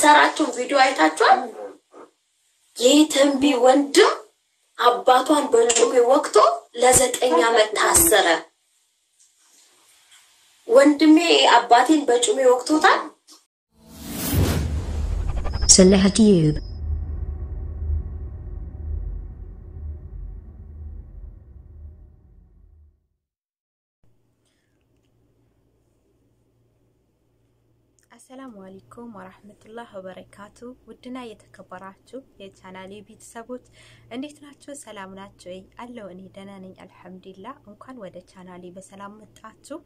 የምትሰራቸው ቪዲዮ አይታችኋል? የተንቢ ወንድም አባቷን በጩቤ ወቅቶ ለዘጠኝ ዓመት ታሰረ። ወንድሜ አባቴን በጩቤ ወቅቶታል። Salah Dube. አሰላሙ አለይኩም ወራህመቱላህ ወበረካቱ። ውድና የተከበራችሁ የቻናሌ ቤተሰቦች እንዴት ናችሁ? ሰላም ናችሁ ወይ? አለው እኔ ደህና ነኝ አልሐምዱሊላህ። እንኳን ወደ ቻናሌ በሰላም መጣችሁ።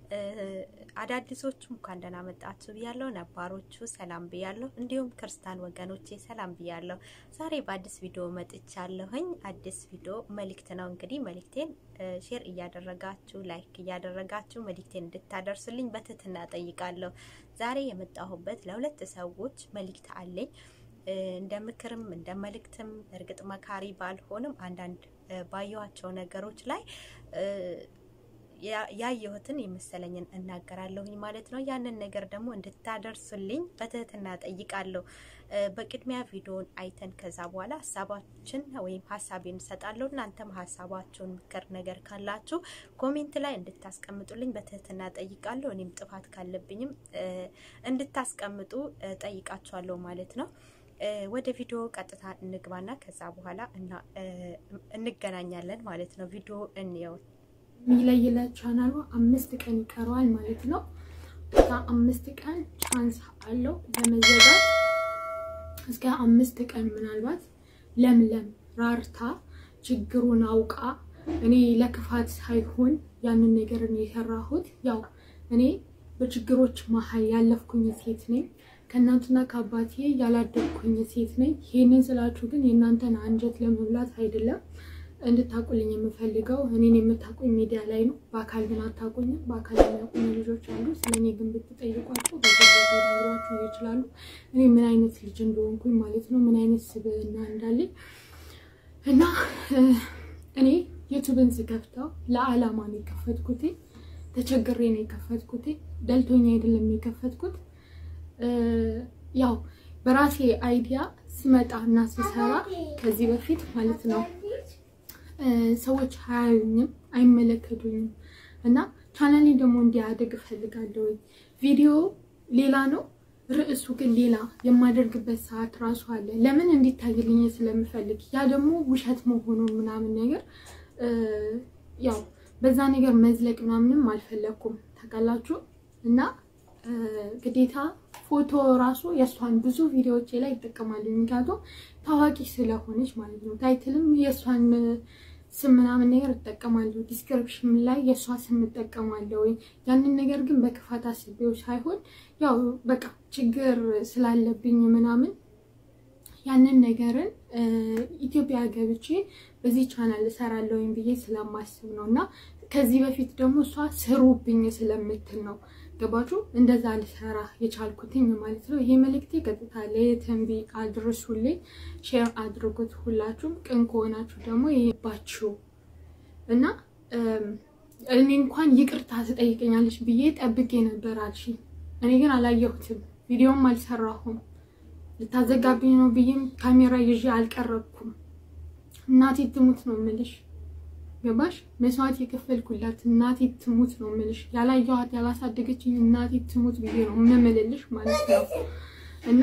አዳዲሶቹ እንኳን ደህና መጣችሁ ብያለሁ። ነባሮቹ ሰላም ብያለሁ። እንዲሁም ክርስቲያን ወገኖቼ ሰላም ብያለሁ። ዛሬ በአዲስ ቪዲዮ መጥቻለሁኝ። አዲስ ቪዲዮ መልእክት ነው እንግዲህ መልእክቴን ሼር እያደረጋችሁ ላይክ እያደረጋችሁ መልእክቴን እንድታደርሱልኝ በትህትና ጠይቃለሁ። ዛሬ የመጣሁበት ለሁለት ሰዎች መልእክት አለኝ። እንደ ምክርም እንደ መልእክትም እርግጥ መካሪ ባልሆንም አንዳንድ ባየኋቸው ነገሮች ላይ ያየሁትን የመሰለኝን እናገራለሁኝ ማለት ነው። ያንን ነገር ደግሞ እንድታደርሱልኝ በትህትና ጠይቃለሁ። በቅድሚያ ቪዲዮን አይተን ከዛ በኋላ ሀሳባችን ወይም ሀሳቤን እንሰጣለሁ። እናንተም ሀሳባችሁን ምክር ነገር ካላችሁ ኮሜንት ላይ እንድታስቀምጡልኝ በትህትና ጠይቃለሁ። እኔም ጥፋት ካለብኝም እንድታስቀምጡ ጠይቃችኋለሁ ማለት ነው። ወደ ቪዲዮ ቀጥታ እንግባና ከዛ በኋላ እንገናኛለን ማለት ነው። ቪዲዮ እንየው። የሚለይለት ቻናሉ አምስት ቀን ይቀረዋል ማለት ነው። እስከ አምስት ቀን ቻንስ አለው ለመዘጋት። እስከ አምስት ቀን ምናልባት ለምለም ራርታ ችግሩን አውቃ እኔ ለክፋት ሳይሆን ያንን ነገር ነው የሰራሁት። ያው እኔ በችግሮች መሀል ያለፍኩኝ ሴት ነኝ። ከእናንትና ከአባቴ ያላደግኩኝ ሴት ነኝ። ይህንን ስላችሁ ግን የእናንተን አንጀት ለመብላት አይደለም እንድታቁልኝ የምፈልገው እኔን የምታቁኝ ሚዲያ ላይ ነው። በአካል ግን አታቁኝም። በአካል የሚያቁኝ ልጆች አሉ። ስለ እኔ ግን ብትጠይቋቸው በገዛ ሊነግሯችሁ ይችላሉ። እኔ ምን አይነት ልጅ እንደሆንኩኝ ማለት ነው፣ ምን አይነት ስብዕና እንዳለኝ እና እኔ ዩቱብን ስከፍተው ለዓላማ ነው የከፈትኩት። ተቸግሬ ነው የከፈትኩት። ደልቶኛ አይደለም የከፈትኩት። ያው በራሴ አይዲያ ስመጣ እና ስሰራ ከዚህ በፊት ማለት ነው ሰዎች አያዩኝም፣ አይመለከቱኝም እና ቻናሌ ደግሞ እንዲያደግ እፈልጋለሁ። ቪዲዮ ሌላ ነው፣ ርዕሱ ግን ሌላ የማደርግበት ሰዓት ራሱ አለ። ለምን እንዲታይልኝ ስለምፈልግ ያ ደግሞ ውሸት መሆኑን ምናምን ነገር ያው በዛ ነገር መዝለቅ ምናምንም አልፈለግኩም ታውቃላችሁ። እና ግዴታ ፎቶ ራሱ የእሷን ብዙ ቪዲዮዎች ላይ ይጠቀማሉ። ምክንያቱም ታዋቂ ስለሆነች ማለት ነው። ታይትልም የእሷን ስም ምናምን ነገር እጠቀማለሁ። ዲስክሪፕሽን ላይ የእሷ ስም እጠቀማለሁ። ያንን ነገር ግን በክፋት አስቤው ሳይሆን ያው በቃ ችግር ስላለብኝ ምናምን ያንን ነገርን ኢትዮጵያ ገብቼ በዚህ ቻናል እሰራለሁኝ ብዬ ስለማስብ ነው እና ከዚህ በፊት ደግሞ እሷ ስሩብኝ ስለምትል ነው ገባችሁ? እንደዛ ልሰራ የቻልኩትኝ ማለት ነው። ይሄ መልእክቴ ቀጥታ ለየተንቢ አድርሱልኝ፣ ሼር አድርጉት። ሁላችሁም ቅን ከሆናችሁ ደግሞ ይባችሁ እና እኔ እንኳን ይቅርታ ትጠይቀኛለች ብዬ ጠብቄ ነበር አልሽ። እኔ ግን አላየሁትም፣ ቪዲዮም አልሰራሁም። ልታዘጋብኝ ነው ብዬም ካሜራ ይዤ አልቀረብኩም። እናቴ ትሙት ነው የምልሽ ገባሽ? መስዋዕት የከፈልኩላት እናቴ ትሙት ነው የምልሽ። ያላየኋት ያላሳደገችኝ እናቴ ትሙት ብዬ ነው የምምልልሽ ማለት ነው። እና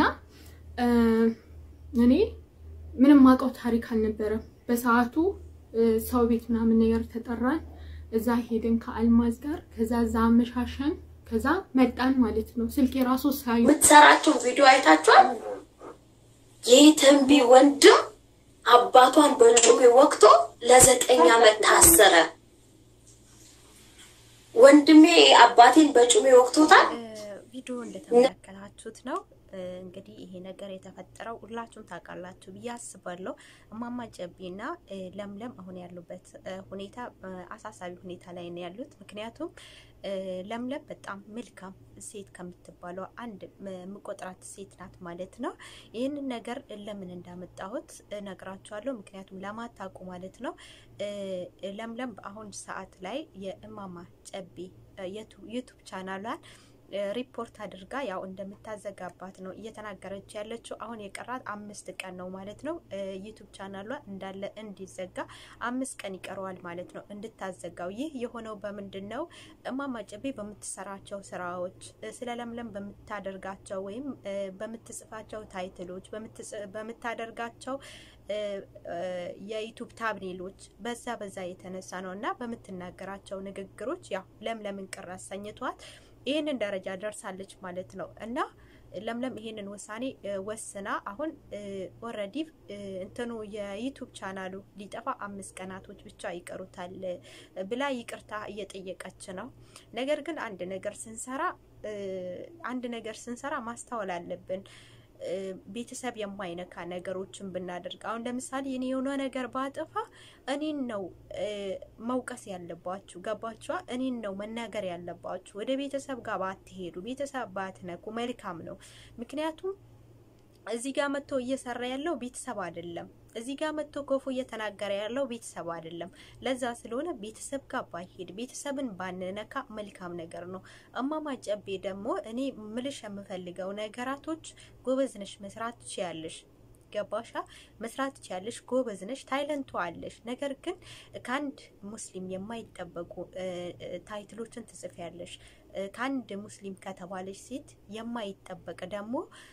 እኔ ምንም ማውቀው ታሪክ አልነበረም በሰዓቱ። ሰው ቤት ምናምን ነገር ተጠራን። እዛ ሄድን ከአልማዝ ጋር። ከዛ እዛ አመሻሸን። ከዛ መጣን ማለት ነው። ስልክ የራሱ ሳዩ የምትሰራቸው ቪዲዮ አይታችኋል? የተንቢ ወንድም አባቷን በጩቤ ወቅቶ ለዘጠኝ ዓመት ታሰረ። ወንድሜ አባቴን በጩቤ ወቅቶታል። ቪዲዮ እንደተመለከታችሁት ነው። እንግዲህ ይሄ ነገር የተፈጠረው ሁላችሁም ታውቃላችሁ ብዬ አስባለሁ። እማማ ጨቤና ለምለም አሁን ያሉበት ሁኔታ አሳሳቢ ሁኔታ ላይ ነው ያሉት። ምክንያቱም ለምለም በጣም መልካም ሴት ከምትባለው አንድ የምቆጥራት ሴት ናት ማለት ነው። ይህንን ነገር ለምን እንዳመጣሁት እነግራችኋለሁ። ምክንያቱም ለማታውቁ ማለት ነው ለምለም በአሁን ሰዓት ላይ የእማማ ጨቤ ዩቱብ ቻናሏን ሪፖርት አድርጋ ያው እንደምታዘጋባት ነው እየተናገረች ያለችው። አሁን የቀራት አምስት ቀን ነው ማለት ነው። ዩቱብ ቻናሏ እንዳለ እንዲዘጋ አምስት ቀን ይቀረዋል ማለት ነው እንድታዘጋው። ይህ የሆነው በምንድን ነው? እማማ ጨቤ በምትሰራቸው ስራዎች፣ ስለ ለምለም በምታደርጋቸው ወይም በምትጽፋቸው ታይትሎች፣ በምታደርጋቸው የዩቱብ ታብኔሎች በዛ በዛ የተነሳ ነው እና በምትናገራቸው ንግግሮች ያው ለምለምን ቅር አሰኝቷት ይህንን ደረጃ ደርሳለች ማለት ነው እና ለምለም ይሄንን ውሳኔ ወስና አሁን ኦልሬዲ እንትኑ የዩቱብ ቻናሉ ሊጠፋ አምስት ቀናቶች ብቻ ይቀሩታል ብላ ይቅርታ እየጠየቀች ነው። ነገር ግን አንድ ነገር ስንሰራ አንድ ነገር ስንሰራ ማስተዋል አለብን። ቤተሰብ የማይነካ ነገሮችን ብናደርግ አሁን ለምሳሌ እኔ የሆነ ነገር ባጠፋ እኔን ነው መውቀስ ያለባችሁ። ገባችኋ? እኔን ነው መናገር ያለባችሁ። ወደ ቤተሰብ ጋር ባትሄዱ፣ ቤተሰብ ባትነኩ መልካም ነው። ምክንያቱም እዚህ ጋር መጥቶ እየሰራ ያለው ቤተሰብ አይደለም። እዚህ ጋር መጥቶ ክፉ እየተናገረ ያለው ቤተሰብ አይደለም። ለዛ ስለሆነ ቤተሰብ ጋር ባይሄድ ቤተሰብን ባንነካ መልካም ነገር ነው። እማማ ጨቤ ደግሞ እኔ ምልሽ የምፈልገው ነገራቶች ጎበዝ ነሽ፣ መስራት ትችያለሽ። ገባሻ? መስራት ትችያለሽ፣ ጎበዝ ነሽ፣ ታይለንቱ አለሽ። ነገር ግን ከአንድ ሙስሊም የማይጠበቁ ታይትሎችን ትጽፊያለሽ። ከአንድ ሙስሊም ከተባለች ሴት የማይጠበቅ ደግሞ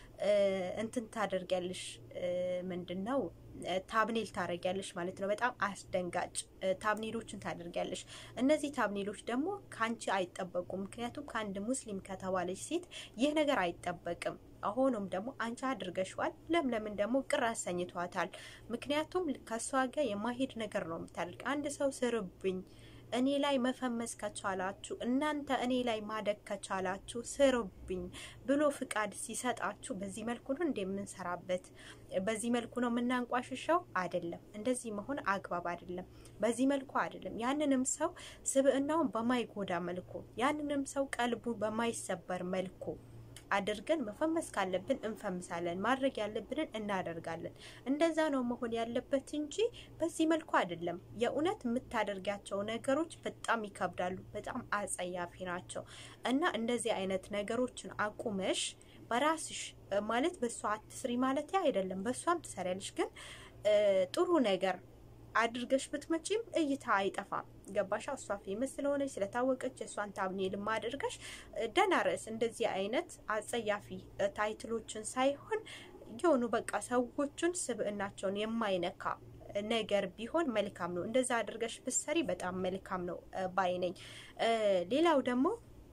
እንትን ታደርጊያለሽ። ምንድን ነው ታብኔል ታደርጊያለሽ ማለት ነው። በጣም አስደንጋጭ ታብኔሎችን ታደርጊያለሽ። እነዚህ ታብኔሎች ደግሞ ከአንቺ አይጠበቁም። ምክንያቱም ከአንድ ሙስሊም ከተባለች ሴት ይህ ነገር አይጠበቅም። ሆኖም ደግሞ አንቺ አድርገሽዋል። ለምለምን ደግሞ ቅር አሰኝቷታል። ምክንያቱም ከእሷ ጋር የማሄድ ነገር ነው የምታደርግ። አንድ ሰው ስርብኝ እኔ ላይ መፈመስ ከቻላችሁ እናንተ እኔ ላይ ማደግ ከቻላችሁ ስሩብኝ ብሎ ፍቃድ ሲሰጣችሁ በዚህ መልኩ ነው እንደምንሰራበት፣ በዚህ መልኩ ነው የምናንቋሽሸው። አይደለም፣ እንደዚህ መሆን አግባብ አይደለም። በዚህ መልኩ አይደለም። ያንንም ሰው ስብዕናውን በማይጎዳ መልኩ፣ ያንንም ሰው ቀልቡ በማይሰበር መልኩ አድርገን መፈመስ ካለብን እንፈምሳለን፣ ማድረግ ያለብንን እናደርጋለን። እንደዛ ነው መሆን ያለበት እንጂ በዚህ መልኩ አይደለም። የእውነት የምታደርጋቸው ነገሮች በጣም ይከብዳሉ፣ በጣም አጸያፊ ናቸው እና እንደዚህ አይነት ነገሮችን አቁመሽ በራስሽ ማለት በእሷ አትስሪ ማለት አይደለም። በእሷም ትሰሪያለሽ፣ ግን ጥሩ ነገር አድርገሽ ብትመጪም እይታ አይጠፋም። ገባሻ? እሷ ፌመስ ስለሆነች ስለታወቀች የእሷን ታብኔልም አድርገሽ ደህና ርዕስ እንደዚህ አይነት አጸያፊ ታይትሎችን ሳይሆን የሆኑ በቃ ሰዎቹን ስብዕናቸውን የማይነካ ነገር ቢሆን መልካም ነው። እንደዛ አድርገሽ ብትሰሪ በጣም መልካም ነው ባይ ነኝ። ሌላው ደግሞ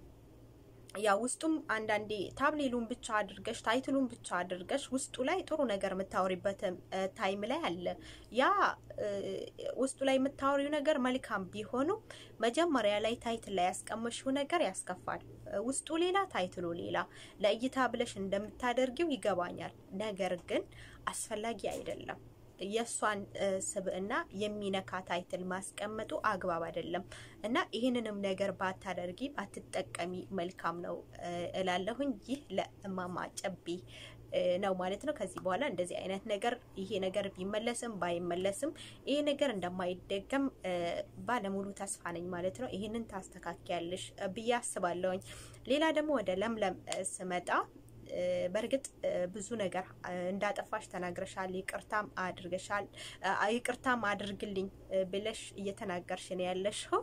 ያ ውስጡም አንዳንዴ ታብሌሉን ብቻ አድርገሽ ታይትሉን ብቻ አድርገሽ ውስጡ ላይ ጥሩ ነገር የምታወሪበት ታይም ላይ አለ። ያ ውስጡ ላይ የምታወሪው ነገር መልካም ቢሆኑ መጀመሪያ ላይ ታይትል ላይ ያስቀመሽው ነገር ያስከፋል። ውስጡ ሌላ ታይትሉ ሌላ። ለእይታ ብለሽ እንደምታደርጊው ይገባኛል። ነገር ግን አስፈላጊ አይደለም። የእሷን ስብዕና የሚነካ ታይትል ማስቀመጡ አግባብ አይደለም እና ይህንንም ነገር ባታደርጊ ባትጠቀሚ መልካም ነው እላለሁኝ። ይህ ለእማማ ጨቤ ነው ማለት ነው። ከዚህ በኋላ እንደዚህ አይነት ነገር ይሄ ነገር ቢመለስም ባይመለስም ይሄ ነገር እንደማይደገም ባለሙሉ ተስፋ ነኝ ማለት ነው። ይህንን ታስተካክያለሽ ብዬ አስባለሁኝ። ሌላ ደግሞ ወደ ለምለም ስመጣ በእርግጥ ብዙ ነገር እንዳጠፋሽ ተናግረሻል። ይቅርታም አድርገሻል። ይቅርታም አድርግልኝ ብለሽ እየተናገርሽ ነው ያለሽው።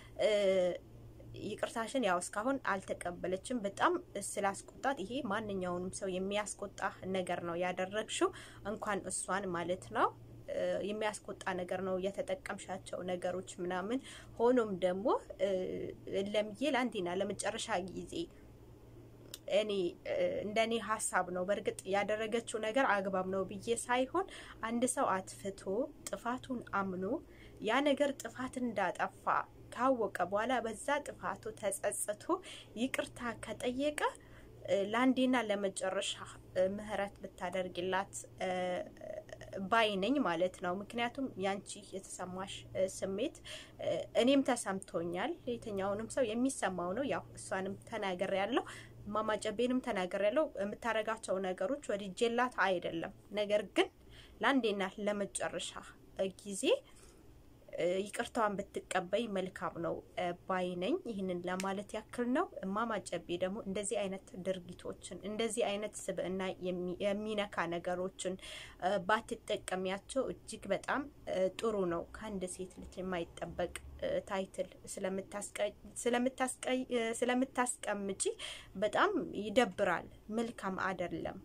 ይቅርታሽን ያው እስካሁን አልተቀበለችም። በጣም ስላስቆጣት ይሄ ማንኛውንም ሰው የሚያስቆጣ ነገር ነው ያደረግሽው፣ እንኳን እሷን ማለት ነው የሚያስቆጣ ነገር ነው የተጠቀምሻቸው ነገሮች ምናምን። ሆኖም ደግሞ ለምዬ ለአንዴና ለመጨረሻ ጊዜ እኔ እንደኔ ሀሳብ ነው። በእርግጥ ያደረገችው ነገር አግባብ ነው ብዬ ሳይሆን አንድ ሰው አትፍቶ ጥፋቱን አምኖ ያ ነገር ጥፋት እንዳጠፋ ካወቀ በኋላ በዛ ጥፋቱ ተጸጽቶ ይቅርታ ከጠየቀ ለአንዴና ለመጨረሻ ምህረት ብታደርግላት ባይነኝ ማለት ነው። ምክንያቱም ያንቺ የተሰማሽ ስሜት እኔም ተሰምቶኛል። የትኛውንም ሰው የሚሰማው ነው። ያው እሷንም ተናገር ያለው እማማ ጨቤንም ተናገር ያለው የምታደርጋቸው ነገሮች ወድጄላት አይደለም። ነገር ግን ለአንዴና ለመጨረሻ ጊዜ ይቅርታዋን ብትቀበይ መልካም ነው ባይ ነኝ። ይህንን ለማለት ያክል ነው። እማማ ጨቤ ደግሞ እንደዚህ አይነት ድርጊቶችን እንደዚህ አይነት ስብዕና የሚነካ ነገሮችን ባትጠቀሚያቸው እጅግ በጣም ጥሩ ነው። ከአንድ ሴት ልጅ የማይጠበቅ ታይትል ስለምታስቀምጪ በጣም ይደብራል። መልካም አይደለም።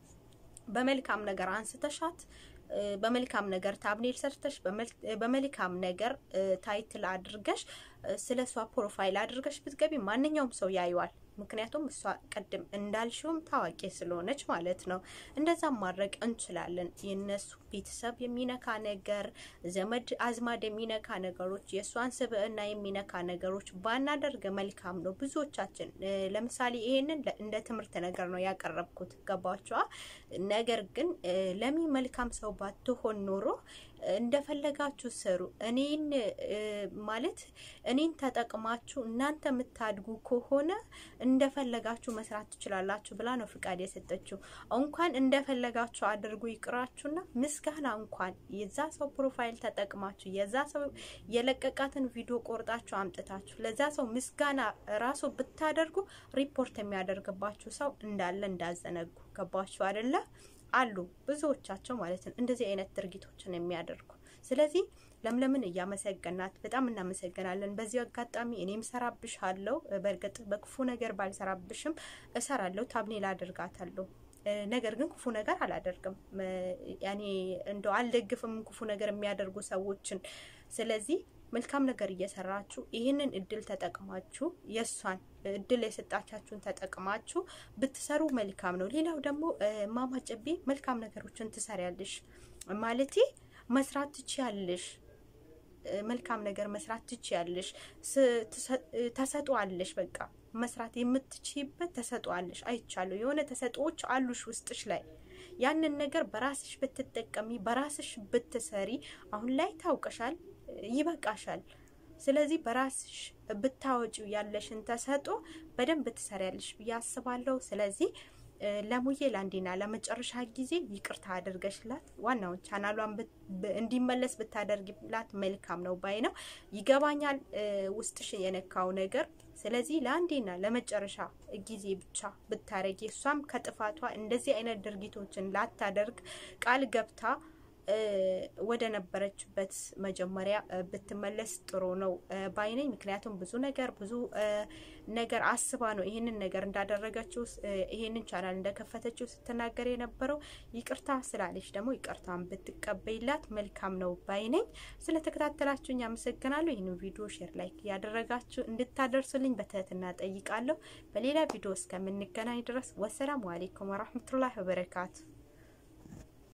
በመልካም ነገር አንስተሻት በመልካም ነገር ታብኔል ሰርተሽ በመልካም ነገር ታይትል አድርገሽ ስለ እሷ ፕሮፋይል አድርገሽ ብትገቢ ማንኛውም ሰው ያዩዋል። ምክንያቱም እሷ ቅድም እንዳልሽውም ታዋቂ ስለሆነች ማለት ነው። እንደዛም ማድረግ እንችላለን። የነሱ ቤተሰብ የሚነካ ነገር፣ ዘመድ አዝማድ የሚነካ ነገሮች፣ የእሷን ስብዕና የሚነካ ነገሮች ባናደርግ መልካም ነው። ብዙዎቻችን ለምሳሌ ይሄንን እንደ ትምህርት ነገር ነው ያቀረብኩት፣ ገባችኋ? ነገር ግን ለሚ መልካም ሰው ባትሆን ኖሮ እንደፈለጋችሁ ስሩ። እኔን ማለት እኔን ተጠቅማችሁ እናንተ የምታድጉ ከሆነ እንደፈለጋችሁ መስራት ትችላላችሁ ብላ ነው ፍቃድ የሰጠችው። እንኳን እንደፈለጋችሁ አድርጉ ይቅራችሁና ምስጋና እንኳን የዛ ሰው ፕሮፋይል ተጠቅማችሁ የዛ ሰው የለቀቃትን ቪዲዮ ቆርጣችሁ አምጥታችሁ ለዛ ሰው ምስጋና ራሱ ብታደርጉ ሪፖርት የሚያደርግባችሁ ሰው እንዳለ እንዳዘነጉ ገባችሁ አይደለ? አሉ ብዙዎቻቸው ማለት ነው እንደዚህ አይነት ድርጊቶችን የሚያደርጉ። ስለዚህ ለምለምን እያመሰገናት በጣም እናመሰግናለን። በዚህ አጋጣሚ እኔም ሰራብሻለሁ። በእርግጥ በክፉ ነገር ባልሰራብሽም እሰራለሁ፣ ታብኔል አድርጋታለሁ። ነገር ግን ክፉ ነገር አላደርግም። ያኔ እንደው አልደግፍም ክፉ ነገር የሚያደርጉ ሰዎችን። ስለዚህ መልካም ነገር እየሰራችሁ ይህንን እድል ተጠቅማችሁ የእሷን እድል የሰጣቻችሁን ተጠቅማችሁ ብትሰሩ መልካም ነው። ሌላው ደግሞ እማማ ጨቤ መልካም ነገሮችን ትሰሪያለሽ ማለቴ መስራት ትችያለሽ። መልካም ነገር መስራት ትችያለሽ። ተሰጥኦአለሽ። በቃ መስራት የምትችይበት ተሰጥኦአለሽ። አይቻለሁ። የሆነ ተሰጥኦዎች አሉሽ ውስጥሽ ላይ ያንን ነገር በራስሽ ብትጠቀሚ በራስሽ ብትሰሪ አሁን ላይ ታውቀሻል፣ ይበቃሻል። ስለዚህ በራስሽ ብታወጪው ያለሽን ተሰጥኦ በደንብ ትሰሪያለሽ ብዬ አስባለሁ። ስለዚህ ለሙዬ ለአንዴና ለመጨረሻ ጊዜ ይቅርታ አድርገሽላት ዋናውን ቻናሏን እንዲመለስ ብታደርግላት መልካም ነው ባይ ነው። ይገባኛል ውስጥሽ የነካው ነገር። ስለዚህ ለአንዴና ለመጨረሻ ጊዜ ብቻ ብታረጊ እሷም ከጥፋቷ እንደዚህ አይነት ድርጊቶችን ላታደርግ ቃል ገብታ ወደ ነበረችበት መጀመሪያ ብትመለስ ጥሩ ነው ባይነኝ። ምክንያቱም ብዙ ነገር ብዙ ነገር አስባ ነው ይህንን ነገር እንዳደረገችው ይህንን ቻናል እንደከፈተችው ስትናገር የነበረው። ይቅርታ ስላለች ደግሞ ይቅርታን ብትቀበይላት መልካም ነው ባይነኝ። ስለተከታተላችሁኝ አመሰግናለሁ። ይህንን ቪዲዮ ሼር፣ ላይክ ያደረጋችሁ እንድታደርሱልኝ በትህትና ጠይቃለሁ። በሌላ ቪዲዮ እስከምንገናኝ ድረስ ወሰላሙ አሌይኩም ወራህመቱላሂ ወበረካቱ።